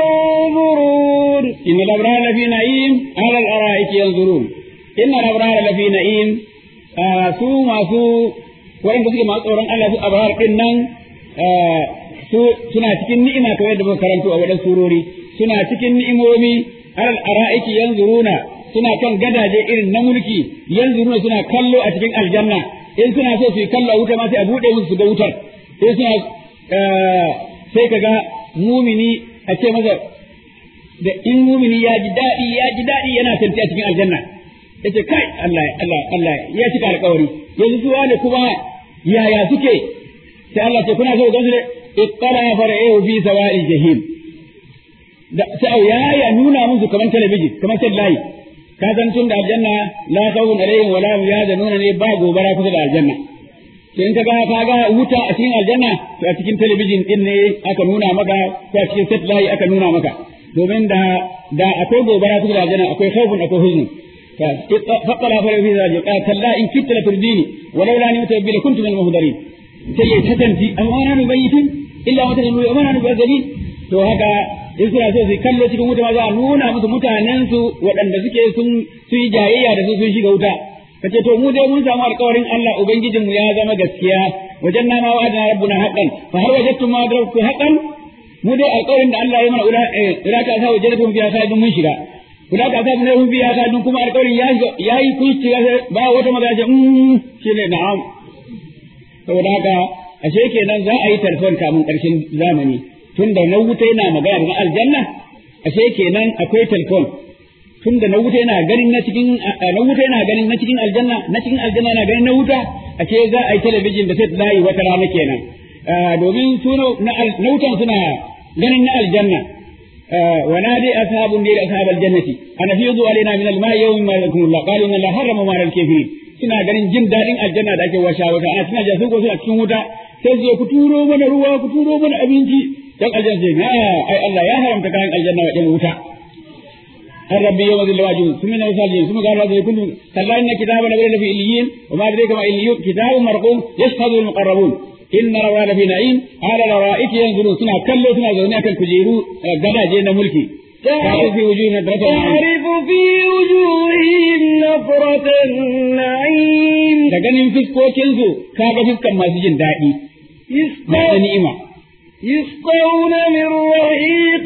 ينظرون إن الأبرار لفي نعيم على الأرائك ينظرون إن الأبرار لفي نعيم su masu waɗanda suke masu tsoron Allah su abrar din nan su suna cikin ni'ima kamar yadda muka karanto a wadan surori suna cikin ni'imomi alal ara'iki yanzuruna suna kan gadaje irin na mulki yanzuruna suna kallo a cikin aljanna in suna so su yi kallo a wuta ma sai a bude musu su ga wutar in suna sai kaga mumini a ce masa da in mumini ya ji daɗi ya ji daɗi yana tanti a cikin aljanna yace kai Allah Allah Allah ya cika alƙawari yanzu su wane kuma yaya suke sai Allah ce kuna so ga su ittala fara'ahu fi sawa'il jahim da sai ya ya nuna musu kaman talabijin kaman sallahi ka san tun da aljanna la khawfun alaihim wala hum yahzanuna ne ba gobara kusa da aljanna to in ka ga ka ga wuta a cikin aljanna to a cikin talabijin din ne aka nuna maka ko a cikin sallahi aka nuna maka domin da da akwai gobara kusa da aljanna akwai khawfun akwai huzn فقال في ذلك قال كلا إن كدت لترديني ولولا أن متوبي لكنت من المهدرين سيئ تتنتي أما أنا مبيت إلا ما تنمي أما أنا مبيتين to haka in suna so su kallo cikin wuta ma za a nuna musu mutanen su waɗanda suke sun su yi jayayya da su sun shiga wuta kace to mu dai mun samu alƙawarin Allah ubangijin mu ya zama gaskiya wajen nama wa adana rabbuna haqqan fa har wajadtum ma adraktu haqqan mu dai alƙawarin da Allah ya mana ula ila ta sa wajadtum fiha sa'idun mun shiga Kuda ka sa ne biya ka dun kuma alƙawarin ya ya yi kuci ba wata magana ce mm shine na'am saboda haka ashe kenan za a yi telefon kamun ƙarshen zamani tunda na wuta yana magana da aljanna ashe kenan akwai telefon tunda na wuta yana ganin na cikin na wuta yana ganin na cikin aljanna na cikin aljanna yana ganin na wuta a ce za a yi talabijin da sai ta layi wata rana kenan domin su na wutan suna ganin na aljanna ونادي أصحاب النير أصحاب الجنة أن أفيضوا علينا من الماء يوم ما يذكر الله قالوا إن الله حرم ما الكافرين suna ganin jin daɗin aljanna da ake washa wata ana suna jasu ko suna cikin wuta sai su ku turo mana ruwa ku turo mana abinci dan aljanna ce na ai Allah ya haramta kayan aljanna wa ɗan wuta an rabbi yawma zil wajib summa na wasajin summa qala zai kullu kalla inna kitaba la fi illiyin wa ma adraka ma illiyun kitabun marqum yashhadu al muqarrabun inna rawa la fi na'im ala rawa'iki yanzurun suna kallo suna zaune akan kujeru gadaje na mulki تعرف في وجوههم نظرة تعرف في وجوههم نظرة النعيم da ganin fiskokinsu kaga fiskan masu jin daɗi masu ni'ima يسقون من رهيق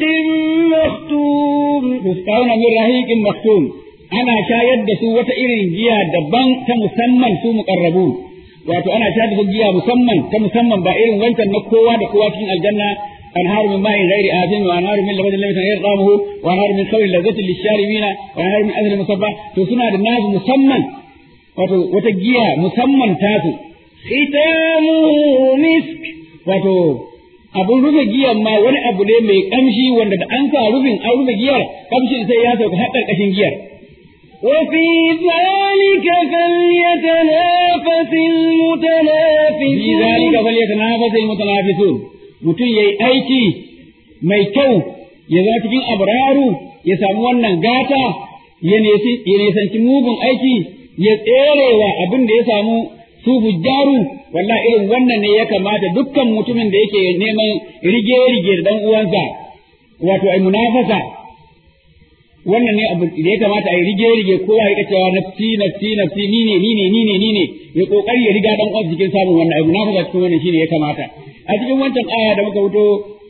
مختوم yusqawna min rahiqin maktum ana shayar da su wata irin giya daban ta musamman su muqarrabun wato ana shayar da su giya musamman ta musamman ba irin wancan na kowa da kowa cikin aljanna أنهار من ماء غير آثم وأنهار من لبن لم غير طعمه وأنهار من خمر لذة للشاربين وأنهار من أثر مصبى تسنى الناس مسمى وتجيها مسمى تاتو ختامه مسك wato abun rufe giyar ma wani abu ne mai kamshi wanda da an sa rufin an rufe giyar kamshin sai ya sauka har ƙarƙashin giyar وفي ذلك فليتنافس المتنافسون في ذلك فليتنافس المتنافسون mutum ya yi aiki mai kyau ya zama cikin abraru ya samu wannan gata ya nisanci mugun aiki ya tserewa abin da ya samu su hujjaru wallahi irin wannan ne ya kamata dukkan mutumin da yake neman rige-rige da dan uwansa wato ai munafasa wannan ne abu da ya kamata ai rige-rige kowa ya cewa nafsi nafsi nafsi ni ne ni ne ni ne ni ne ya kokari ya riga dan uwansa cikin samun wannan ai munafasa cikin wannan shine ya kamata a cikin wancan aya da muka fito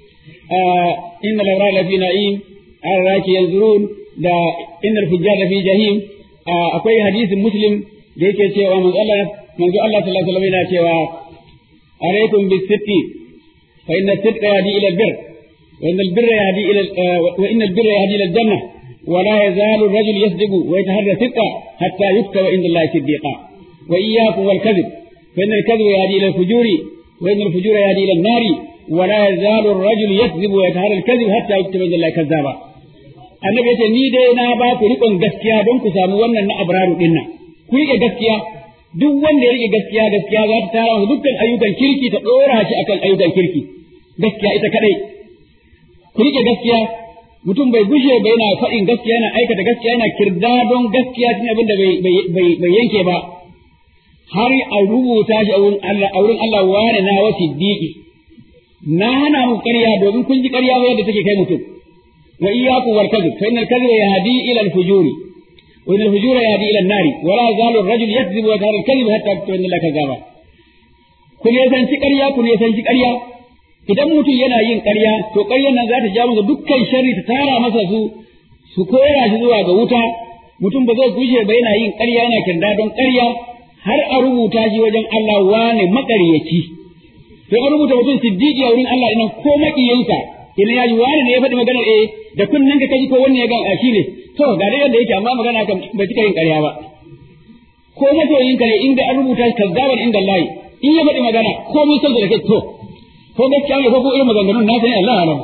inna lawra la fi na'im arraki yanzurun da inna al-fujjar fi jahim akwai hadisin muslim da yake cewa manzo Allah manzo Allah sallallahu alaihi wasallam yana cewa alaikum bis-sidqi fa inna as-sidqa yahdi ila al-birr wa inna al-birra yahdi ila wa inna al-birra yahdi ila al-janna ولا يزال الرجل يصدق ويتحرى صدقا حتى يكتب عند الله صديقا وإياكم والكذب فإن الكذب يهدي إلى الفجور وإن الفجور يهدي إلى النار ولا يزال الرجل يكذب ويتهرى الكذب حتى يكتب عند الله كذابا annabi yace ni dai na ba ku rikon gaskiya don ku samu wannan na abraru din nan ku rike gaskiya duk wanda ya rike gaskiya gaskiya za ta tara masa dukkan ayyukan kirki ta dora shi akan ayyukan kirki gaskiya ita kadai ku rike gaskiya mutum bai gushe ba yana faɗin gaskiya yana aikata gaskiya yana kirda don gaskiya cikin abin da bai yanke ba har a rubuta shi a wurin Allah a wurin Allah wane na wa siddiqi na hana mu ƙarya domin kun ji ƙarya ba yadda take kai mutum wa iyyakum wal kadhib fa innal kadhiba yahdi ila al fujuri wa innal fujura yahdi ila an nari wa la yazalu ar rajul yakdhibu wa yatahara al kadhib hatta yaktuba inna kadhaba kun ya san ci ƙarya kun ya san ci ƙarya idan mutum yana yin ƙarya to ƙaryar nan za ta ja masa dukkan sharri ta tara masa su su kora shi zuwa ga wuta mutum ba zai gushe ba yana yin ƙarya yana kirda don ƙarya har a rubuta shi wajen Allah wane maƙaryaci to an rubuta mutum siddiqi a wurin Allah idan ko maƙiyinsa idan ya ji wani ne ya faɗi maganar eh da kunnen ka kaji ko wannan ya ga a shi ne to ga dai yadda yake amma magana kan bai cika yin ƙarya ba ko masoyinka ne inda an rubuta shi kazzaban inda Allah in ya faɗi magana ko mun san da kai to ko gaskiya ne ko ko irin maganganun na sani Allah alam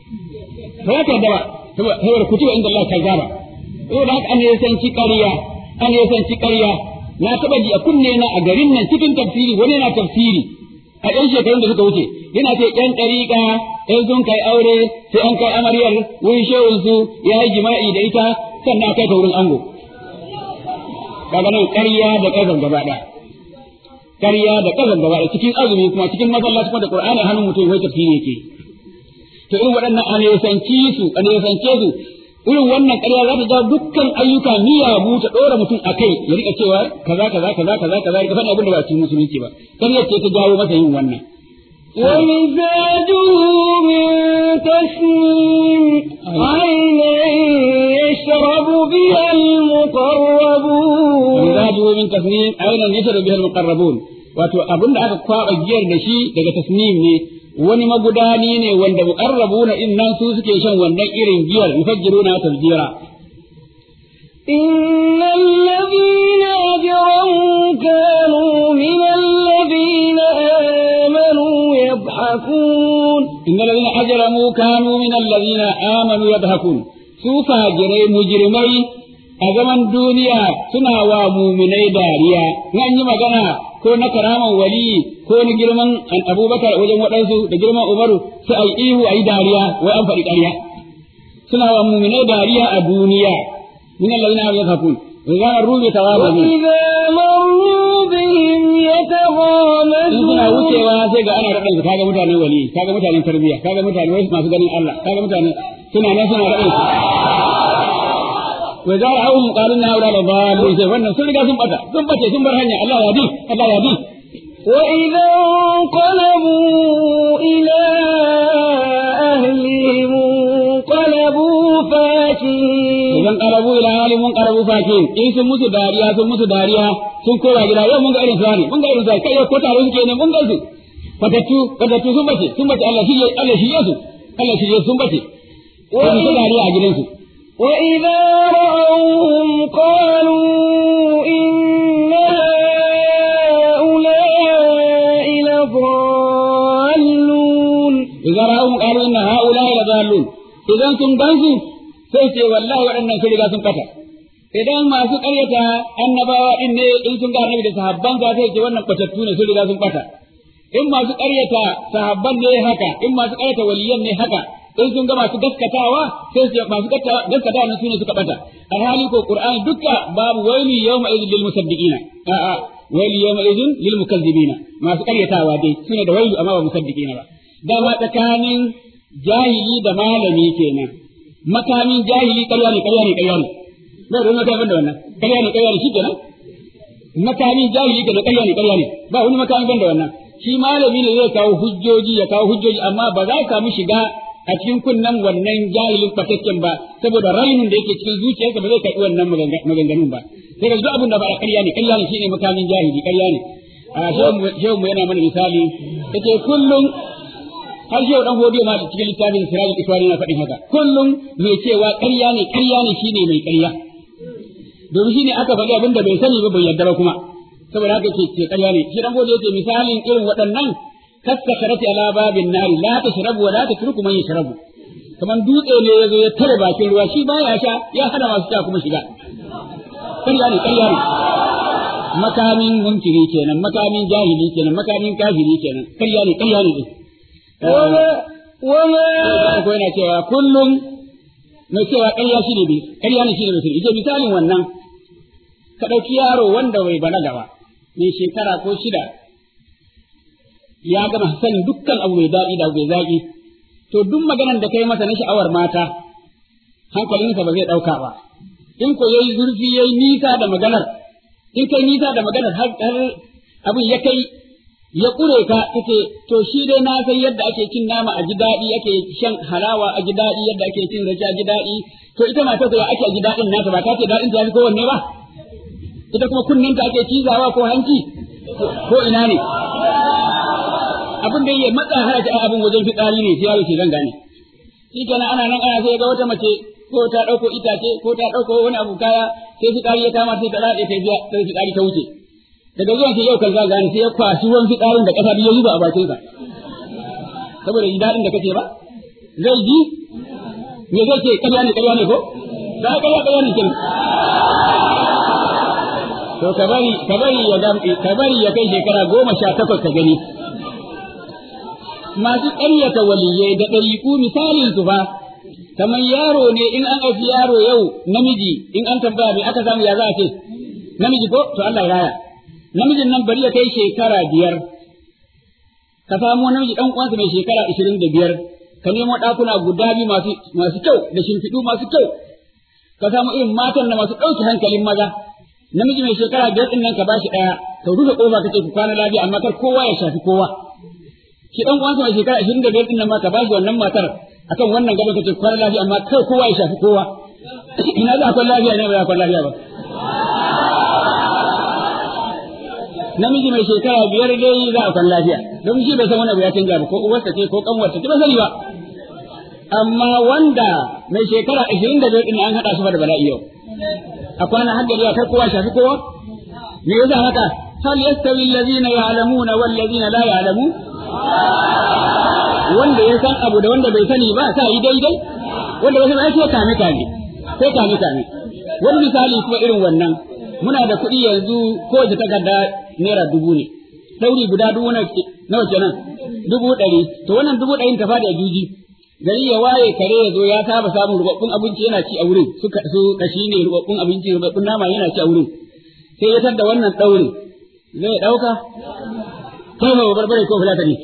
ba ka da ba saboda kutuba inda Allah kazzaba saboda haka an yi sanci ƙarya an yi sanci ƙarya na taɓa ji a kunne na a garin nan cikin tafsiri wani na tafsiri a ɗan shekarun da suka wuce yana ce ƴan ɗariƙa ƴan sun kai aure sai an kai amaryar wurin shehunsu ya yi jima'i da ita sannan kai ta wurin ango kaga nan ƙarya da ƙazan gaba ɗaya ƙarya da ƙazan gaba ɗaya cikin azumi kuma cikin masallaci kuma da qur'ani hannun mutum wai tafsiri yake to irin waɗannan an yasanci su an yasance su irin wannan ƙarya za ta jawo dukkan ayyuka miyagu ta ɗora mutum a kai ya rika cewa kaza kaza kaza kaza kaza ya faɗi abin da ba cikin musulunci ba ƙarya ce ta jawo masa yin wannan ومزاجه من تسنيم عينا يشرب بها المقربون ومزاجه من تسنيم عينا يشرب بها المقربون wato abin da aka kwaɓa giyar da shi daga tasnim ne wani magudani ne wanda muqarrabuna in nan su suke shan wannan irin giyar yufajjiruna tafjira إن الذين أجرموا كانوا من الذين آمنوا يضحكون إن الذين أجرموا كانوا من الذين آمنوا يضحكون su fajirai mujrimai a zaman duniya suna wa muminai dariya in an yi magana ko na karaman wali ko na girman abubakar wajen waɗansu da girman umaru sai a yi ihu a yi dariya wai an faɗi ƙarya suna wa muminai dariya a duniya min allazina yadhakun wa idza marru bi tawabi وإذا مروا بهم in suna يتغامزون wucewa sai ga ana raɗa kaga mutanen wali kaga mutanen tarbiyya kaga mutane wasu masu ganin Allah kaga mutane suna nan suna raɗa wa za ra'awhum qalu na haula la dhalun sai wannan sun riga sun bata sun bace sun bar hanya Allah ya bi Allah ya bi وإذا انقلبوا إلى أهلهم انقلبوا فاكهين idan qarabu ila hali mun qarabu fakin in sun musu dariya sun musu dariya sun kowa gida yau mun ga irin su ne mun ga irin su kai ko taro suke ne mun ga su fatattu fatattu sun bace sun bace Allah shi Allah shi su Allah shi sun bace sun su dariya a gidansu وإذا رأوهم قالوا إن هؤلاء لضالون idan ra'ahum qalu inna haula'i ladallun idan sun gansu sai ce wallahi waɗannan sun riga sun kata idan masu ƙaryata annabawa din ne in sun ga annabi da sahabban sa sai ce wannan batattu ne sun riga sun kata in masu ƙaryata sahabban ne haka in masu ƙaryata waliyan ne haka in sun ga masu gaskatawa sai su masu gaskatawa ne sune suka bata alhali ko qur'ani dukka babu waili yawma idhil lil musaddiqina a'a waili yawma idhin lil mukazzibina masu ƙaryatawa dai sune da wailu amma ba musaddiqina ba dama tsakanin jahili da malami kenan makamin jahili ƙarya ne ƙarya ne ƙarya ne ba da makamin da wannan ƙarya ne ƙarya ne shi kenan makamin jahili kenan ƙarya ne ƙarya ne ba wani makamin ban da wannan shi malami ne zai kawo hujjoji ya kawo hujjoji amma ba za ka mu shiga a cikin kunnen wannan jahilin fatakken ba saboda rainin da yake cikin zuciyarsa ba zai karɓi wannan maganganun ba sai ka duk abin da ba a ƙarya ne ƙarya ne shine makamin jahili ƙarya ne a shehu mu yana mana misali yace kullum har shehu dan hodiyo ma da cikin littafin sirajul iswari na faɗin haka kullum mai cewa ƙarya ne ƙarya ne shine mai ƙarya domin shine aka faɗi abin da bai sani ba bai yarda ba kuma saboda haka ke ce ƙarya ne shi dan hodiyo yace misalin irin waɗannan kaskarati ala babin nari la tashrabu wa la tatruku man yashrabu kaman dutse ne yazo ya tare bakin ruwa shi baya sha ya hana masu sha kuma shiga ƙarya ne ƙarya ne makamin munkiri kenan makamin jahili kenan makamin kafiri kenan ƙarya ne ƙarya ne وما وما ko yana cewa kullum mai cewa ƙarya shi ne ƙarya ne shi ne mutum ije misalin wannan ka ɗauki yaro wanda bai balaga ba mai shekara ko shida ya gama sanin dukkan abu mai daɗi da abu mai zaƙi to duk maganar da kai masa na sha'awar mata hankalinsa ba zai ɗauka ba in ko yayi zurfi yayi nisa da maganar in kai nisa da maganar har abin ya kai ya ƙure ka kace to shi dai na san yadda ake cin nama a ji daɗi ake shan halawa a ji daɗi yadda ake cin rake a ji daɗi to ita mata ko ya ake a ji daɗin nata ba ta ce daɗin ta fi kowanne ba ita kuma kunninta ake cizawa ko hanci ko ina ne abin da ya matsa hana ta abin wajen fitsari ne sai yaro ce zan gane shi kenan ana nan ana sai ga wata mace ko ta ɗauko itace ko ta ɗauko wani abu kaya sai fitsari ya kama sai ta rade ta biya sai fitsari ta wuce daga zuwan sai yau kan gane sai ya kwashi ruwan fitsarin da ƙasa ya zuba a bakin sa saboda ji daɗin da kace ba zai ji me zai ce ƙarya ne ƙarya ne ko za ka ƙarya ƙarya ne kin to ka bari ka bari ya ka bari ya kai shekara goma sha takwas ka gani masu ƙaryata waliyai da ɗariƙu misalin su fa kamar yaro ne in an ɗauki yaro yau namiji in an tambaya me aka samu ya za a ce namiji ko to Allah ya raya namijin nan bari ya kai shekara biyar ka samu namiji ɗan uwansa mai shekara ishirin da biyar ka nemo ɗakuna guda biyu masu masu kyau da shimfiɗu masu kyau ka samu irin matan da masu ɗauki hankalin maza namiji mai shekara biyar ɗin nan ka bashi ɗaya ka rufe ƙofa kace ku kwana lafiya amma kar kowa ya shafi kowa shi ɗan uwansa mai shekara ashirin da biyar ɗin nan ma ka bashi wannan matar akan wannan gadon kace kwana lafiya amma kar kowa ya shafi kowa ina za a kwan lafiya ne ba za a kwan lafiya ba namiji mai shekara biyar dai za a kwan lafiya don shi bai san wani abu ya canja ba ko uwarsa ce ko kanwarsa ce ba sani ba amma wanda mai shekara ashirin da biyar ɗin an haɗa su fa da bala'i yau a kwana hankali kar kowa shafi kowa me yasa haka hal yastawi allazina ya'lamuna wal ladina la ya'lamun wanda ya san abu da wanda bai sani ba sa yi daidai wanda bai sani sai kame kame sai kame kame wani misali kuma irin wannan muna da kuɗi yanzu kowace takarda naira dubu ne ɗauri guda dubu nawa kenan dubu ɗari to wannan dubu ɗarin ta fada juji gari ya waye kare ya zo ya saba samun rubabbun abinci yana ci a wurin su su kashi ne rubabbun abinci rubabbun nama yana ci a wurin sai ya tar da wannan ɗaurin zai ɗauka kai ma barbare ko fulatani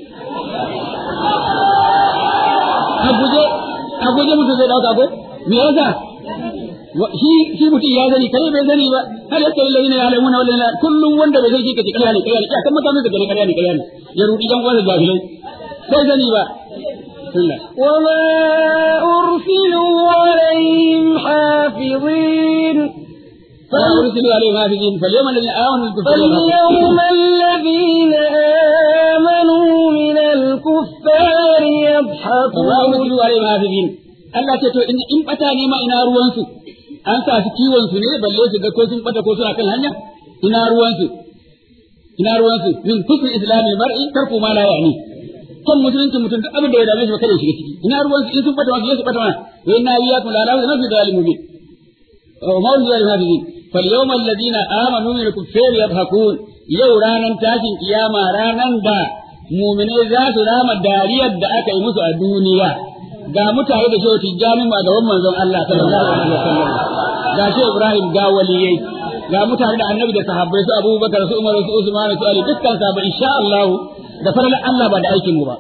a guje a guje mutum zai ɗauka ko me yasa shi shi mutum ya sani kai bai sani ba har yasta lillahi ne alamuna wala la kullum wanda bai sani kace kariya ne kariya ne kan mutane da kariya ne kariya ne ya rudi dan wanda jahilai sai sani ba وما أرسلوا عليهم حافظين فأرسلوا عليهم حافظين فاليوم الذين آمنوا فاليوم الذين آمنوا من الكفار يضحكون فما أرسلوا عليهم حافظين Allah ce to in bata ne ma ina ruwansu an sa su kiwon su ne balle su ga ko sun bata ko suna kan hanya ina ruwansu ina ruwansu min kufri islamil mar'i tarku ma la ya'ni kan musulunci mutum duk abin da ya dame shi ba kada shiga ciki ina ruwansu in sun bata wasu su bata mana wa inna iyyakum la na'lamu nafi dalim mubin wa ma unzila lil hafizin fal yawma alladhina amanu min al-kuffari yadhakun yau ranan tashin kiyama ranan da mu'mine za su rama dariyar da aka yi musu a duniya ga mutane da shehu tijjani ma gaban manzon Allah sallallahu alaihi wasallam ga shehu Ibrahim ga waliyai ga mutane da annabi da sahabbai su Abubakar su Umar su Usman su Ali dukkan sahabbai insha Allah da farar Allah ba da aikin mu ba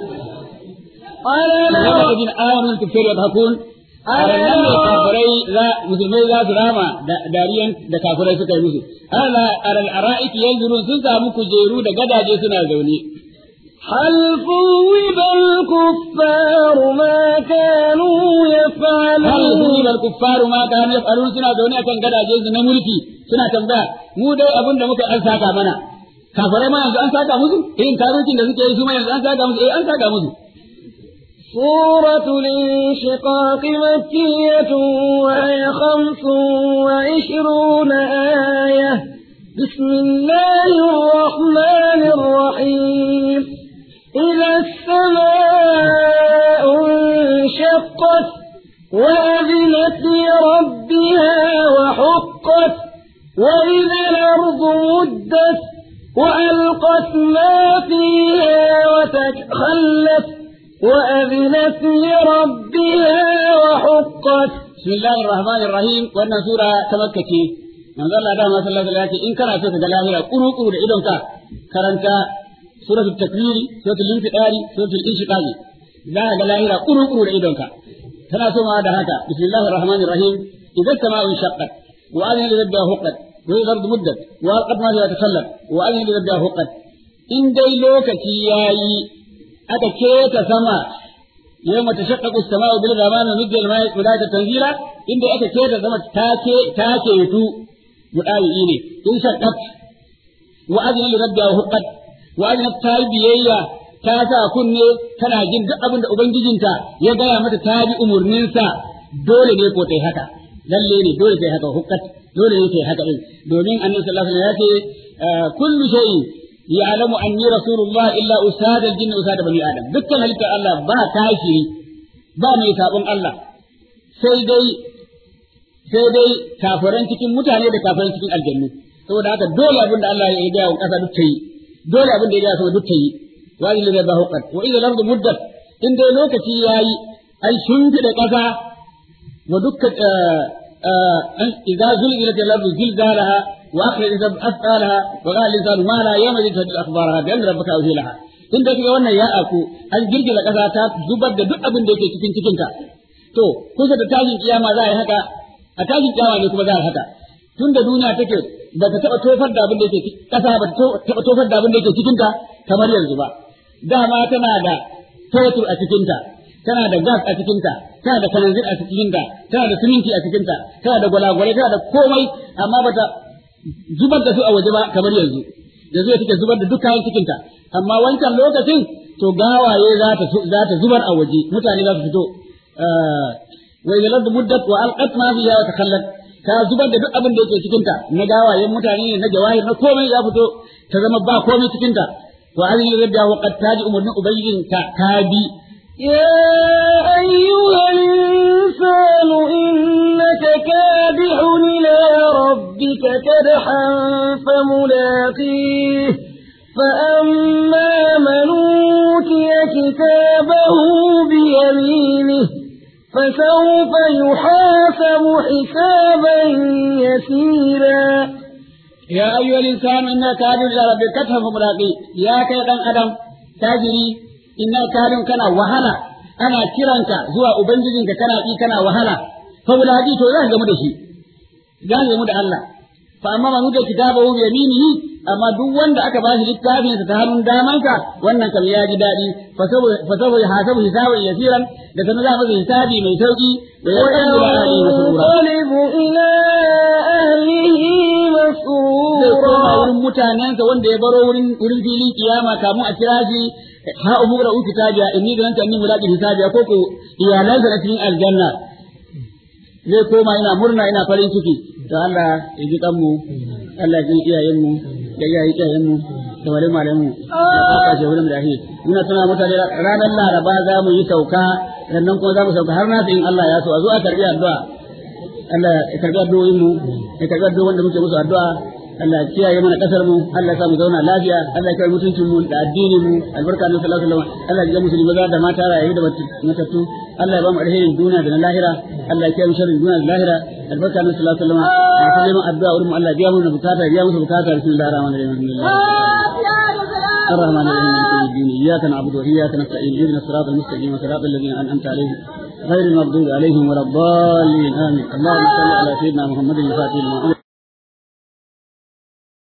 alladhina amanu kafir yadhakun nan ne kafirai za musulmai za su rama dariyan da kafirai suka yi musu ala alal ara'iki yanzurun sun samu kujeru da gadaje suna zaune هل ثوب الكفار ما كانوا يفعلون hal yuzil al kuffaru ma kanu yaf'alun suna zaune akan gadaje su na mulki suna tambaya mu dai abin da muka an saka mana kafirai ma yanzu an saka musu irin karucin da suke yi su ma yanzu an saka musu eh an saka musu سورة الانشقاق مكية وهي خمس وعشرون آية بسم الله الرحمن الرحيم إذا السماء انشقت وأذنت لربها وحقت وإذا الأرض مدت وألقت ما فيها وتخلت وأذنت لربها وحقت بسم الله الرحمن الرحيم wannan sura ta makka ce manzo Allah da sallallahu alaihi wasallam in kana so ka ga lahira kuru kuru da idonka karanta suratul takwir suratul infidari suratul inshiqaq za ka ga lahira kuru kuru da idonka tana so ma da haka bismillahir rahmanir rahim idza sama'u shaqqat wa adina li rabbiha huqqat wa al-ardu muddat wa alqat ma fiha takallat wa adina li rabbiha huqqat in dai lokaci yayi aka keta sama يوم تشقق السماء بالغمام ونزل الماء ولاية تنزيلا إن أتى كيدا زما تاكي تاكي يتو مداوي إني إن شقت وأذن لربها وحقت وأذن التاي بيئيا تاسا كني كان جن duk abin da ubangijinta ya gaya mata ta bi umurninsa dole ne ko tai haka lalle ne dole tai haka hukkat dole ne tai haka din domin annabi sallallahu alaihi wasallam ya ce kullu shay'in يعلم أني رسول الله إلا أساد الجن أساد بني آدم دكان هلك الله با كاشري با مي سابون الله sai dai sai dai kafiran cikin mutane da kafiran cikin aljannu saboda haka dole abin da Allah ya gaya wa kasa duk ta yi dole abin da ya gaya sama duk ta yi wa ila da bahuqat wa ila al-ardu muddat in dai lokaci yayi ai shimfida kasa wa dukkan idza zulzilat al-ardu zilzalaha واخر الانسان اثقالها وقال الانسان ما لا يوم تجد اخبارها بان ربك اوحي لها in da kaga wannan ya aku an girgiza kasa ta zubar da duk abin da yake cikin cikin ta to kusa da tashin kiyama za a yi haka a tashin kiyama ne kuma za a yi haka tun da duniya take ba ta taba tofar da abin da yake kasa ba ta taba tofar da abin da yake cikin ta kamar yanzu ba dama tana da fetur a cikin ta tana da gas a cikin ta tana da kananzir a cikin ta tana da siminti a cikin ta tana da gwalagwale tana da komai amma ba ta zubar da su a waje ba kamar yanzu yanzu ya take zubar da duk kayan cikinta amma wancan lokacin to gawaye za ta za ta zubar a waje mutane za su fito wa idza lad muddat wa alqat ma fiha wa takallat ta zubar da duk abin da yake cikin ta na gawayen mutane ne na jawahir na komai ya fito ta zama ba komai cikin ta to an yi rabbiya wa qad taji umurnin ubangijin ta ta bi يا أيها الإنسان إنك كادح إلى ربك كدحا فملاقيه فأما من أوتي كتابه بيمينه فسوف يحاسب حسابا يسيرا يا أيها الإنسان إنك كادح إلى ربك كدحا فملاقيه يا كيدان أدم تاجري إنك كادح كان وهلا أنا كيرانك زوا أبنجيك كان إي كان وهلا فملاقيه تو ذا game da shi za mu da Allah fa amma man wuce kitabahu bi yaminihi amma duk wanda aka bashi littafin sa ta hannun damansa wannan kam ya ji dadi fa sabu ya hasabu hisaban yasiran da sanin za masa hisabi mai sauki da ya kan ila ali masrura وينقلب إلى أهله zai koma مسرورا wurin mutanensa wanda ya baro wurin wurin filin kiyama kamun a kira shi ha umu da uki tabiya inni da nanta inni mulaqi hisabiya ko ko iyalansa na cikin aljanna zai koma ina murna ina farin ciki to Allah ya ji kanmu Allah ya ji iyayenmu da iyayen iyayenmu da wale malamu da aka ce wurin da shi muna tuna mutane ranar Laraba za mu yi sauka sannan kuma za mu sauka har nasu in Allah ya so a zo a karbi addu'a Allah ya karbi addu'o'in mu ya karbi addu'o'in wanda muke musu addu'a Allah ya kiyaye mana kasar mu Allah ya sa mu zauna lafiya Allah ya kiyaye mutuncin mu da addinin mu albarka na sallallahu alaihi wasallam Allah ya ji musulmi maza da mata rayu da matattu Allah ya ba mu alherin duniya da na lahira Allah ya kiyaye mu sharrin duniya da lahira albarka na sallallahu alaihi wasallam masu neman addu'a wurin mu Allah ya biya mu bukata ya biya musu bukata bismillahir rahmanir rahim alhamdulillah الرحمن الرحيم مالك يوم الدين اياك نعبد واياك نستعين اهدنا الصراط المستقيم صراط الذين انعمت عليهم غير المغضوب عليهم ولا الضالين امين اللهم صل على سيدنا محمد الفاتح لما أمر